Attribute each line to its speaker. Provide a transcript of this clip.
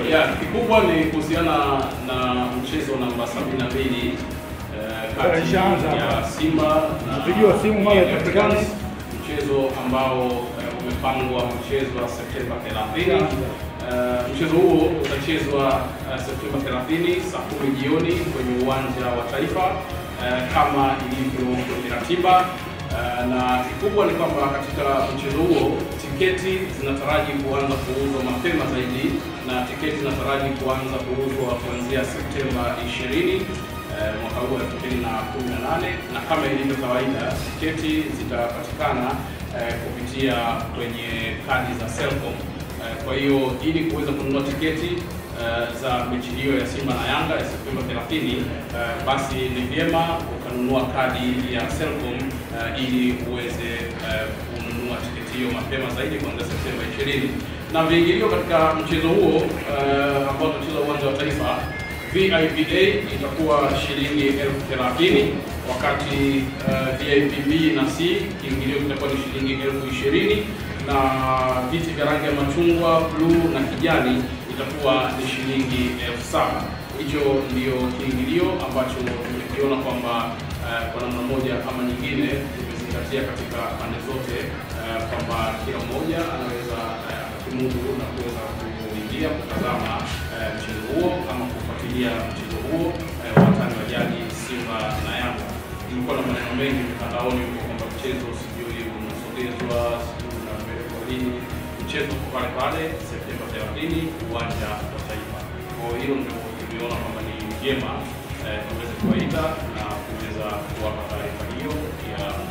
Speaker 1: Ya, kikubwa ni kuhusiana na mchezo namba 72 eh, kati
Speaker 2: Ishaanza
Speaker 1: ya
Speaker 2: hapa.
Speaker 1: Simba na
Speaker 2: Mpigiwa simu mara
Speaker 1: Young
Speaker 2: ipatikane.
Speaker 1: Africans, mchezo ambao eh, umepangwa kuchezwa Septemba 30. Eh, mchezo huo utachezwa eh, Septemba 30 saa 10 jioni kwenye uwanja wa Taifa eh, kama ilivyo kwenye ratiba. Eh, na kikubwa ni kwamba katika mchezo huo tiketi zinataraji kuanza kuuzwa mapema zaidi na tiketi zinataraji kuanza kuuzwa kuanzia Septemba 20 eh, mwaka huu 2018 na kama ilivyo kawaida tiketi zitapatikana eh, kupitia kwenye kadi za Selcom. Eh, kwa hiyo ili kuweza kununua tiketi eh, za mechi hiyo ya Simba na Yanga ya Septemba 30 eh, basi ni vyema ukanunua kadi ya Selcom eh, ili uweze eh, kununua tiketi hiyo mapema zaidi kuanzia Septemba 20 na viingilio katika mchezo huo eh, ambao utachezwa uwanja wa Taifa VIPA itakuwa shilingi elfu thelathini wakati uh, VIP B na C kiingilio kitakuwa ni shilingi elfu ishirini na viti vya rangi ya machungwa, bluu na kijani itakuwa ni shilingi elfu saba. Hicho ndio kiingilio ambacho tumekiona kwamba uh, kwa namna moja ama nyingine tumezingatia katika pande zote uh, kwamba kila mmoja anaweza uh, akimudu na kuweza kuingia kutazama uh, mchezo huo ama kufuatilia mchezo huo uh, watani wa jadi Simba na Yanga. Kulikuwa na maneno mengi mitandaoni huko kwamba mchezo sijui unasogezwa sijui unapelekwa lini. Mchezo uko pale pale Septemba 30 uwanja wa Taifa. Kwa hiyo hilo ndio tuliona kwamba ni vyema eh, tuweze kuwaita na kuweza kuwapa taarifa hiyo ya